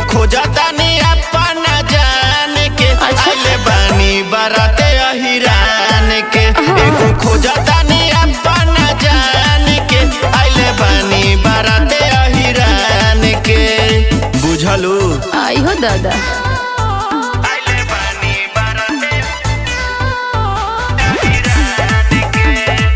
खोजतानी अपन जान के अच्छा। आइले बानी बाराते अहिरान के एगो खोजतानी अपन जान के आइले बानी बाराते अहिरान के बुझलू आई हो दादा आइले बानी बाराते अहिरान के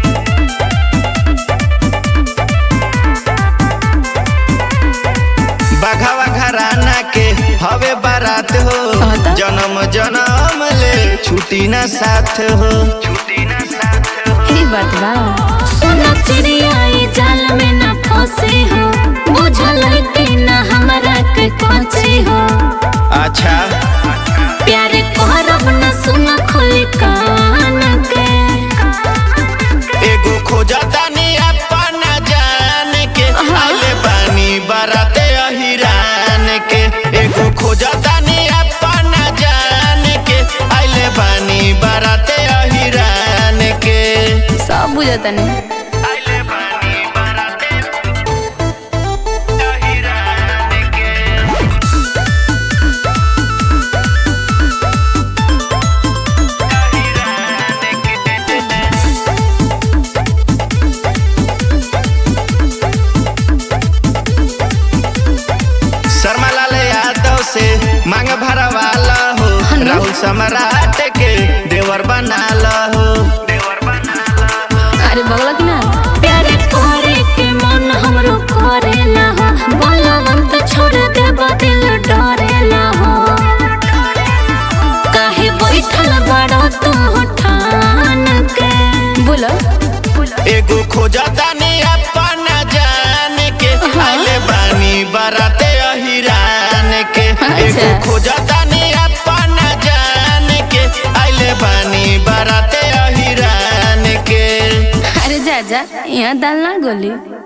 बघावा घराना के हवे बारात हो हाँ त? जन्म जन्म ले छुट्टी ना साथ हो छुट्टी ना साथ हो ई बात बा सोना चिड़िया ई जाल में न फंसे हो बुझल है कि न हमरा के कोचे हो अच्छा प्यार करब न सुना खोली कान के एगो खोजतानी अपन जान के आइले बानी बाराते अहिरान के एगो खोजतानी अपन जान के आइले बानी बाराते अहिरान के सब बुझता नहीं आइले बानी बाराते अहिरान के शर्मा लाल यादव से मांग भरवाला हो हनु? राहुल सम्राट के देवर बनाला हो देवर बनाला अरे बगला की ना प्यार करे के मन हमरो करेला हो बलवंत छोड़ देब दिल डरेला हो काहे बैठल बड़ा तू ठान के बोलो एगो खोजतानी अपन जान के आइले बानी बाराते अहिरान के अच्छा। एगो खोजतानी अपन जान के आइले बानी बाराते अहिरान के अरे जा जा यहाँ दाल ना गोली